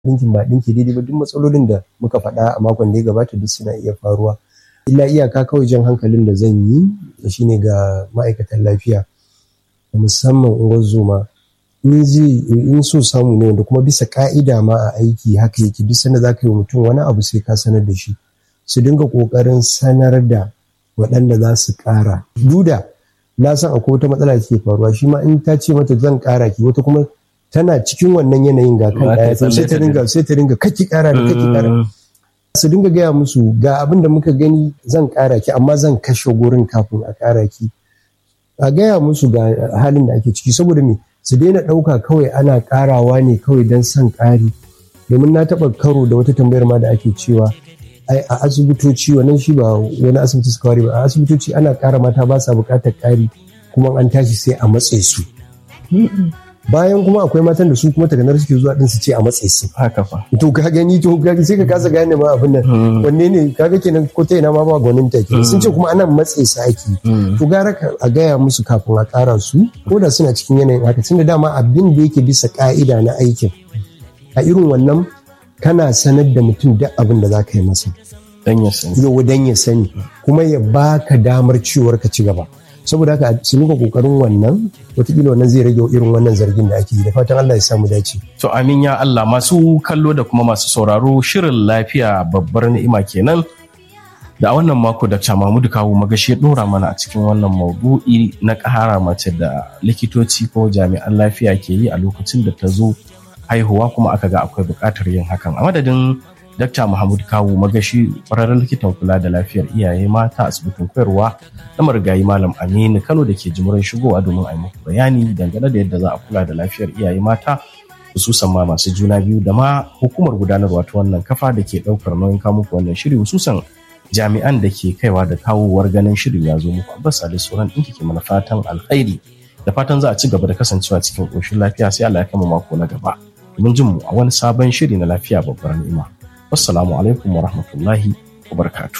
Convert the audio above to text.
ɗinkin ba ɗinki daidai ba duk matsalolin da muka faɗa a makon da ya gabata duk suna iya faruwa illa iyaka kawai jan hankalin da zan yi shine ga ma'aikatan lafiya da musamman unguwar zoma in zai in so samu ne wanda kuma bisa ka'ida ma a aiki haka yake duk sanda za ka yi wa mutum wani abu sai ka sanar da shi su dinga ƙoƙarin sanar da waɗanda za su ƙara duda na san akwai wata matsala da ke faruwa shi ma in ta ce mata zan ƙara ki wata kuma tana cikin wannan yanayin ga kan ɗaya sai ta dinga sai ta dinga kaki ƙara da kaki ƙara su dinga gaya musu ga abin da muka gani zan ƙara ki amma zan kashe gurin kafin a ƙara ki a gaya musu ga halin da ake ciki saboda me su daina ɗauka kawai ana ƙarawa ne kawai don son ƙari domin na taɓa karo da wata tambayar ma da ake cewa ai a asibitoci wannan shi ba wani asibiti suka ware ba a asibitoci ana ƙara mata ba sa buƙatar ƙari kuma an tashi sai a matse su bayan kuma akwai matan da su kuma taganar suke zuwa din su ce a matse su haka fa to ka gani to sai ka kasa gane ma abin nan wanne ne kaga kenan ko ta ina ma ba gwanin ta ke sun ce kuma ana matse su ake to gara a gaya musu kafin a ƙara su ko da suna cikin yanayin haka tunda dama abin da yake bisa ka'ida na aikin a irin wannan kana sanar da mutum duk abin da za ka yi masa dan ya sani yau dan ya sani kuma ya baka damar ciwar ka ci gaba saboda haka su muka kokarin wannan watakila wannan zai rage irin wannan zargin da ake yi da fatan Allah ya samu dace to amin ya Allah masu kallo da kuma masu sauraro shirin lafiya babbar ni'ima kenan da a wannan mako da Mahmudu Kawu magashi ya dora mana a cikin wannan maudu'i na ƙara mace da likitoci ko jami'an lafiya ke yi a lokacin da ta zo haihuwa kuma aka ga akwai buƙatar yin hakan a madadin Dr. Muhammad Kawu Magashi ƙwararren likitan kula da lafiyar iyaye mata asibitin koyarwa na marigayi Malam Aminu Kano da ke jimurin shigowa domin a yi muku bayani dangane da yadda za a kula da lafiyar iyaye mata hususan ma masu juna biyu da ma hukumar gudanarwa ta wannan kafa da ke ɗaukar nauyin kawo muku wannan shiri hususan jami'an da ke kaiwa da kawowar ganin shirin ya zo muku abbas da sauran ɗinki ke mana fatan alkhairi da fatan za a ci gaba da kasancewa cikin ƙoshin lafiya sai Allah ya kama mako na gaba domin jin mu a wani sabon shiri na lafiya babbar ni'ima. Wassalamu alaikum wa rahmatullahi wa barakatu.